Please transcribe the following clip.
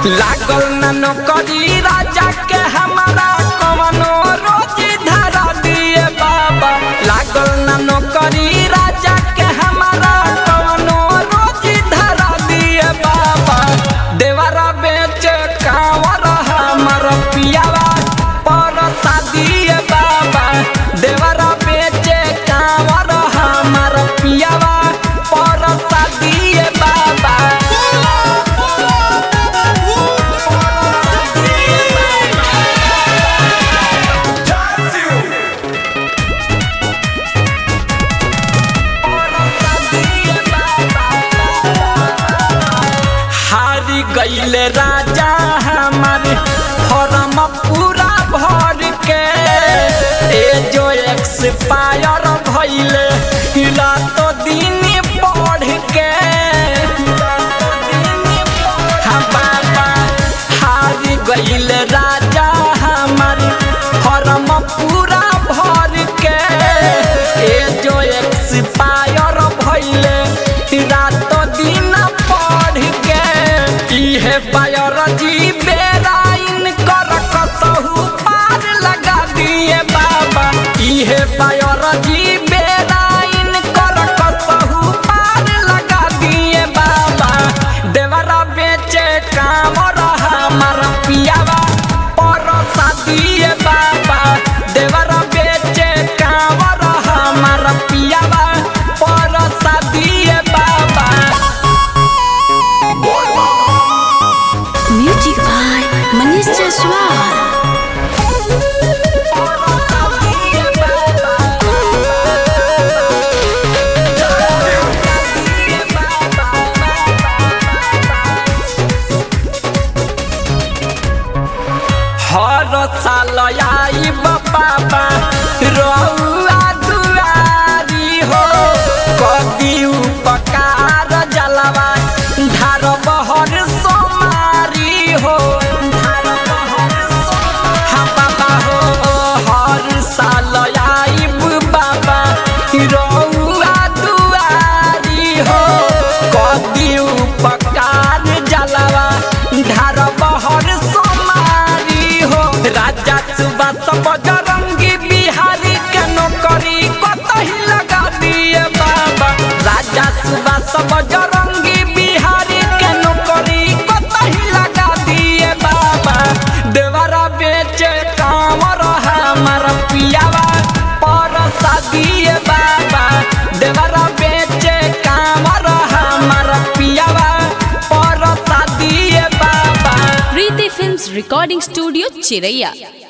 लागल न नौकरी राजा के हमारा कवनो रोजी धरा दिए बाबा लागल न नौकरी राजा के हमारा कवनो रोजी धरा दिए बाबा देवरा बेच कांवर हमर पियावा पर दिए बाबा देवरा बेच कांवर हमर पियावा पर दिए बाबा हारी गईले राजा हमार फॉर्म पूरा भर के ए जो एक्सपायर भइले रातो दिन पढ़ के हाँ बाबा हारी गईले राजा हमार फॉर्म पूरा भर के ए जो एक्सपायर भइले रातो दिन पढ़ के इहे बायोलॉजी बेराइन कर कसहु पार लगा दिए बाबा इहे बायोलॉजी बेराइन कर कसहु पार लगा दिए बाबा देवरा बेचे काम हमार पियावा परसा दिए बाबा देवरा बेचे काम हमार पियावा परसा दिए बाबा Music by Manish Jaswal. हर साल आई बाबा रउआ दुआरी हो कदी उपकार जलवा धार बहर सोमारी हो धार बहर सोमारी। हाँ बाबा हो हर साल आइब बाबा रउआ दुआरी हो कदी उपकार जलवा धार बहर सोमारी हो राजा सुबह सब बजरंगी बिहारी के नौकरी कतही लगा दिए बाबा राजा सुबह सब बजरंगी बिहारी के नौकरी कतही लगा दिए बाबा देवरा बेचे कामर हमार पियावा परसा दिए बाबा देवरा बेचे कामर हमार पियावा परसा दिए बाबा Preeti Films Recording Studio, Chiraiya.